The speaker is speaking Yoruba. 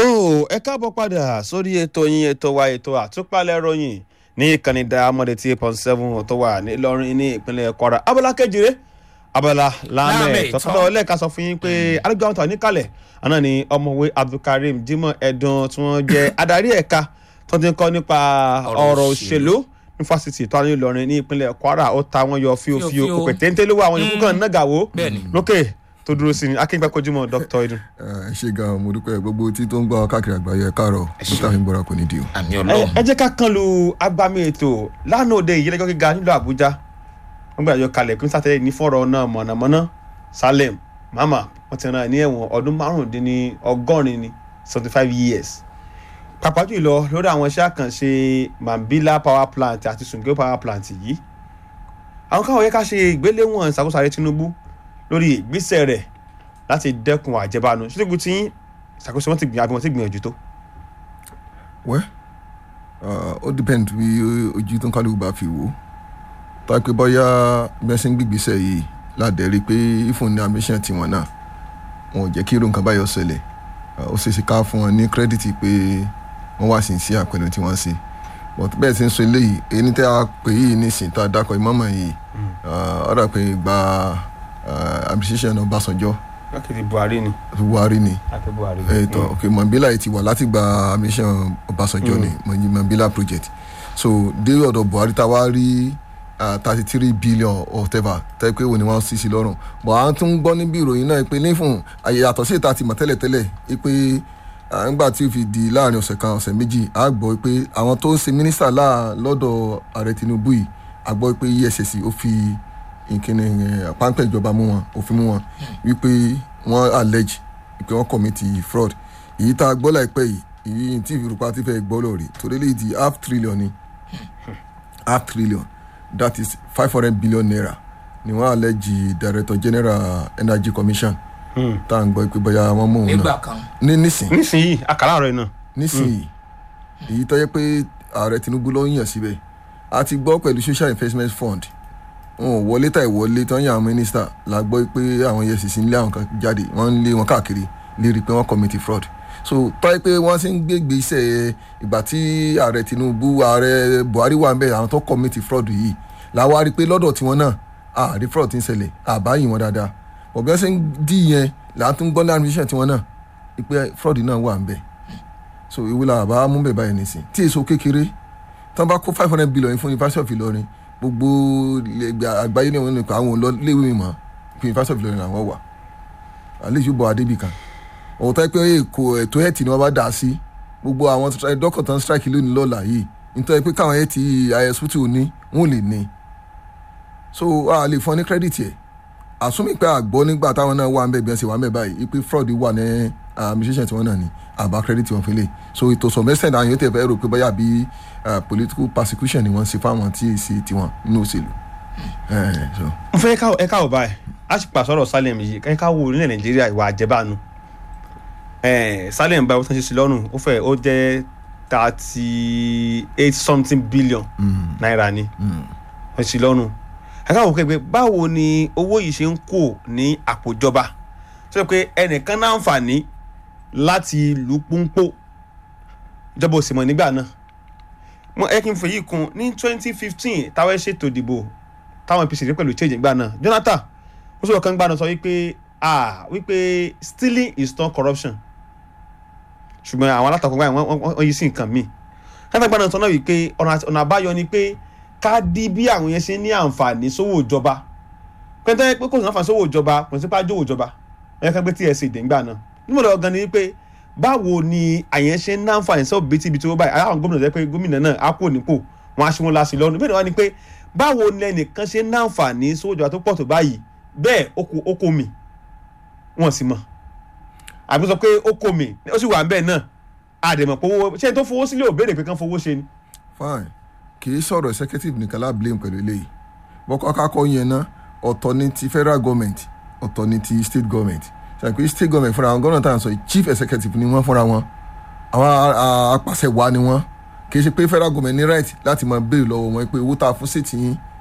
tó ẹ káàbọ̀ padà sórí ètò yín ètò wa ètò àtúpalẹ̀ ròyìn ní ìkànnì Diamond tí eight point seven tó wà nílọrin ní ìpínlẹ̀ Kwara abala kejìlé abala láàmẹ̀ Láàmẹ̀ tọ́tọ́ lẹ́ẹ̀ka sọ fún yín pé alẹ́gbẹ̀ẹ́ àwọn tó wà níkàlẹ̀ àná ni ọmọwé Abdulkareem Jimoh Ẹ̀dùn tí wọ́n jẹ́ adarí ẹ̀ka tó ti ń kọ́ nípa Ọ̀rọ̀ ọ̀rọ̀ òṣèlú. òṣèlú ní fásitì tó wà ní Ìlọrin ní ìpínlẹ̀ Kwara ó ta wọn yọ fíofío Fíofío. òkè téńté ló wà àwọn yòókù kan nàgàwó Bẹ́ẹ̀ni. lókè tó dúró sí ni akíngbà kojúmọ́ Dr. Idun. ẹ ṣe gan mo dúpẹ́ gbogbo tí tó ń gbọ́ káàkiri àgbáyé ẹ káàárọ̀ níta fi ń bọ́ra kò ní di o. àmì ẹ ọlọ́run ẹ jẹ́ ká kan lu agbami ètò lánàá òde ìyẹ́lẹ́jọ́ gíga nílùú àbújá wọ́n gbàjọ kalẹ̀ pín sátẹ́lẹ̀ ní fọ́rọ̀ náà mọ̀nàmọ́ná salem mama wọ́n ti rán ní ẹ̀wọ̀n ọdún márùndínní ọgọ́rin ní seventy five years pàápàá jùlọ lórí àwọn iṣẹ́ àkànṣe mambila power plant àti sungeo power plant yìí àwọn káwọn yẹ ká ṣe ìgbéléwọ̀n ìṣàkóso ààrẹ tinubu lórí ìgbésẹ̀ rẹ̀ láti dẹ́kun àjẹbánu ṣíṣègùn tí ìṣàkóso wọn ti gbìyànjú àbí wọn ti gbìyànjú tó. wẹ́ ó depend bí ojú tó ń kálukú bá fi wò ó tá a pé bóyá bí wọ́n ṣe ń gbígbésẹ̀ yìí ládẹ́rí pé ìfún ní ambition tiwọn náà wọn ò jẹ́ kí irú nǹkan báyọ̀ ṣẹlẹ̀ ó ṣe é ṣe ká fún wọn ní credit pé wọ́n wá sí sí àpẹẹrẹ tí wọ́n ṣe but bẹ́ẹ̀ ti ń sọ eléyìí èyí ní tẹ́ a pè yìí nísìn tá a dákọ̀ ìmọ̀mọ̀ yìí ọ̀rọ̀ pé gba administration Ọbásanjọ́ lákìtì buhari ni Buhari ni láti buhari. ètò ok Mambila yìí ti wà láti gba mission Ọbásanjọ́ ni Mọ- Mambila project so dé ọ̀dọ̀ Buhari tá a wá rí thirty three billion or whatever tẹ́ pé òní wọ́n sì sí lọ́rùn but à ń tún gbọ́ níbi ìròyìn náà pé nífún àyàtọ̀ sí ìta ti mọ̀ tẹ́lẹ̀tẹ́lẹ̀ pé ah, nígbà tí ó fi di láàrin ọ̀sẹ̀ kan ọ̀sẹ̀ méjì a gbọ́ pé àwọn tó ń ṣe mínísítà láà lọ́dọ̀ ààrẹ Tinubu yìí a gbọ́ pé EFCC ó fi ìkíni eh, páńpẹ́ ìjọba mú wọn òfin mú wọn wípé wọ́n allege pé wọ́n commit fraud èyí tá a gbọ́ láìpẹ́ yìí èyí tí ìfipá ti fẹ́ gbọ́ lórí torí lè di half trillion ni half trillion that is five hundred billion naira ni wọ́n allege director general energy commission tá à ń gbọ́ pé bóyá wọ́n mú òun nígbà náà kan ní nísìn nísìnyí àkàrà rẹ náà. nísìnyí èyí tó yẹ pé ààrẹ Tinubu ló ń yàn síbẹ̀ a ti gbọ́ pẹ̀lú social investment fund wọn ò wọlé tàì wọlé tán yàn àwọn mínísítà la gbọ́ pé àwọn EFCC ń lé àwọn kan jáde wọ́n ń lé wọn káàkiri lérí pé wọ́n commit fraud so tó yẹ pé wọ́n ti ń gbégbé iṣẹ́ ìgbà tí ààrẹ Tinubu ààrẹ Buhari wà ń bẹ̀ àwọn tó commit fraud yìí la wá rí i pé lọ́dọ̀ tiwọn náà àrí fraud ti ń ṣẹlẹ̀ àbáyìn wọn dáadáa bọ̀ bí wọ́n ṣe ń dí yẹn là ń tún gbọ́ ní administration tiwọn náà pé fraud náà wà ń bẹ̀ so ìwé la bá mú bẹ̀ báyìí nìsín tí èso kékeré tán bá kó five hundred billion fún University of Ìlọrin gbogbo ilẹ̀ àgbáyé ní wọn nípa àwọn olóléwé mi mọ̀ pé University of Ìlọrin làwọn wà àlejò bọ̀ adébì kan òun tẹ́ pé èkó ètò ẹ̀tì ni wọ́n bá dà sí gbogbo àwọn dọ́kọ̀ tán strike lónìí lọ́la yìí nítorí pé káwọn ẹ̀tì ISUT ní wọn ò lè ní so a lè fún ọ ní credit yẹ àsúnmí pé àgbọ̀ nígbà táwọn náà wà ń bẹ̀ bí wọ́n ṣe wà ń bẹ̀ báyìí ipe fraud wà ní administration tí wọ́n náà ní àbá credit wọn fi lè so ètò sọ̀mẹ́sẹ̀ náà yóò tẹ̀ fẹ́ rò pé bóyá bí ah, political persecution ni wọ́n ṣe fáwọn tí èsì tiwọn nínú òṣèlú. Eh, so. n fẹ́ ká ẹ káwọ̀ báyìí a sì pàṣẹ ọ̀rọ̀ Salem yìí ẹ káwọ̀ orílẹ̀ Nàìjíríà ìwà àjẹbánu Eh, Salem báyìí ó tán ṣe sí lọ́rùn ó fẹ́ ó jẹ́ thirty eight something billion naira ni wọ́n sì lọ́rùn ẹ káwọ̀ kẹ́gbẹ́ báwo ni owó yìí ṣe ń kó ní àpòjọba sọ pé ẹnìkan náà ń fàní láti lù pọ́npọ́ ìjọba ò sì mọ̀ nígbà náà mo ẹ kí n fèyí kún ní twenty fifteen táwọn ṣètò ìdìbò táwọn APC rí pẹ̀lú change gbà náà Jonathan ó sọ̀rọ̀ kan gbà náà sọ wípé ah wípé stealing is not corruption ṣùgbọ́n àwọn alátakò gbà wọ́n wọ́n- wọ́n yí sí nǹkan míì Jonathan gbà náà sọ náà wípé ọ̀nà àti- ọ̀nà àbáyọ ni pé ká dí bí àwọn yẹn ṣe ní àǹfààní sówó ìjọba pẹ́ńtẹ́ pé kò sí àǹfààní sówó ìjọba kò sí pàjọ́ ìjọba ẹ̀yẹ kan gbé TSA dé ńgbà náà nímọ̀ lọ́wọ́ gan ni wípé báwo ni àyẹn ṣe ń náǹfààní sọ́ọ̀ bíi tíbi tí ó báyìí àwọn gómìnà jẹ́ pé gómìnà náà á kò nípò wọn á ṣe wọn láti lọ́nu bẹ́ẹ̀ ni wọ́n ní pé báwo ni ẹnìkan ṣe ń náǹfààní sówó ìjọba tó pọ̀ tó báyìí bẹ́ẹ̀ ó kó ó kó mi wọ́n sì mọ̀ àbí sọ pé ó kó mi ó sì wà ń bẹ́ẹ̀ náà àdèmọ̀ pé owó ṣé n tó fowó sílé ò béèrè pé kán fowó ṣe ni. fine kì í sọ̀rọ̀ executive nìkan lá blame pẹ̀lú eléyìí bọ́kọ́ kákọ́ yẹn ná ọ̀tọ̀ ni ti federal government ọ̀tọ̀ ni ti state government ṣàpè state government fúnra wọn gọ́nà tá à ń sọ yìí chief executive ni wọ́n fúnra wọn àwọn a- a- apàṣẹ wa ni wọ́n kì í ṣe pé federal government ní right láti máa béèrè lọ́wọ́ wọn pé owó tá a fún state yín